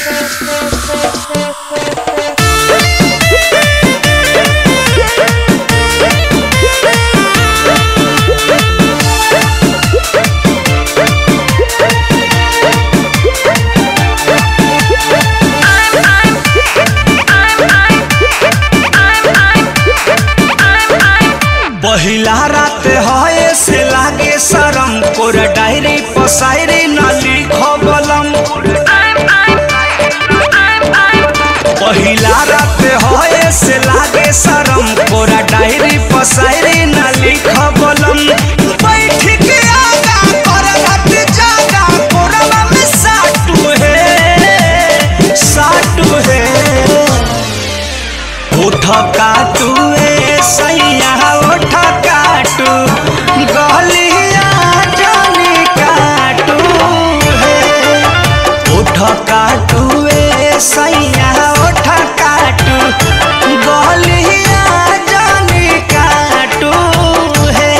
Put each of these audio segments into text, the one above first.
पहिला रात हए से लागे शरम कोर डायरी पसायरी न लिखबलम पहिला रात हए से लागे शरम कोरा डायरी पसायरी न लिखबलम बैठ के आगा कर रात जागा कोरवा में साटू है साटू है उठ काटू ए सैया उठ काटू गलिया जानी काटू है उठ काटू ए सैया उठ काटू गलिया जानी काटू है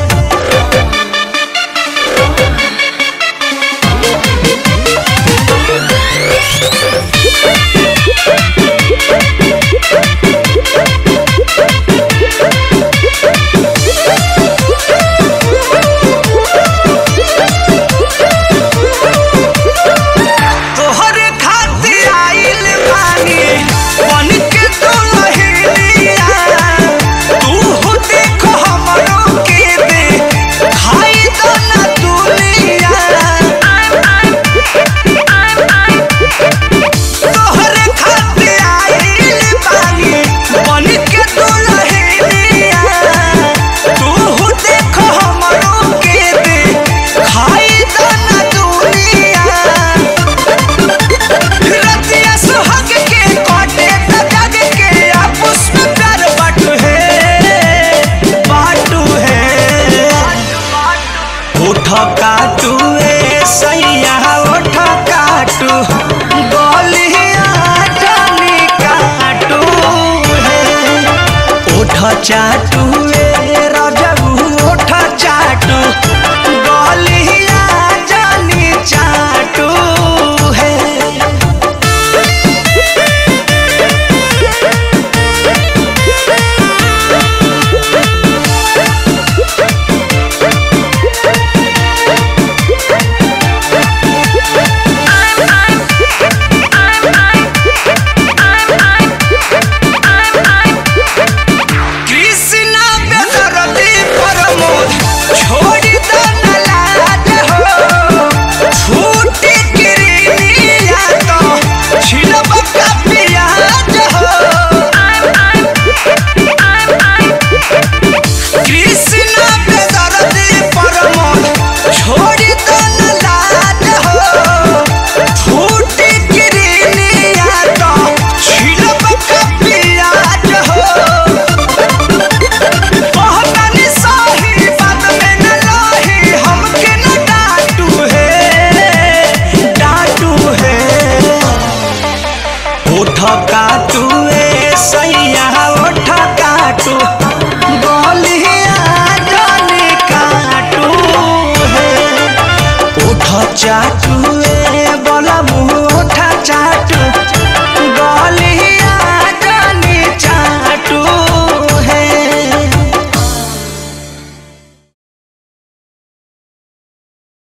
तोहरे खातिर आइल बानी बन के दुल्हनिया तू हो देखो हमरो के दे खाई दो ना दुनिया तोहरे खातिर आइल बानी बन के दुल्हनिया तू हो देखो हमरो के दे खाई दो ना दुनिया रतिया सुहाग के काटे त जग के आपस में प्यार बाटू है बाटू है उठ काटू ए सैया उठ काटू गलिया जानी काटू है उठ चाटू ए रजबू उठ चाटू गलिया जानी चाटू है कृष्णा बेदरदी प्रमोद छोड़ी दो न लाज हो छूटी गिरिया तो छिलब का पियाज हो कृष्णा बेदरदी प्रमोद छोड़ी दो न लाज हो छूटी गिरिया तो छिलब का पियाज हो कहतानी सही बात में न लही हमके न डांटू है डांटू है उठ काटू ए सैया उठ काटू गलिया जानी काटू है उठ चाटू ए बोला मुँह उठ चाटू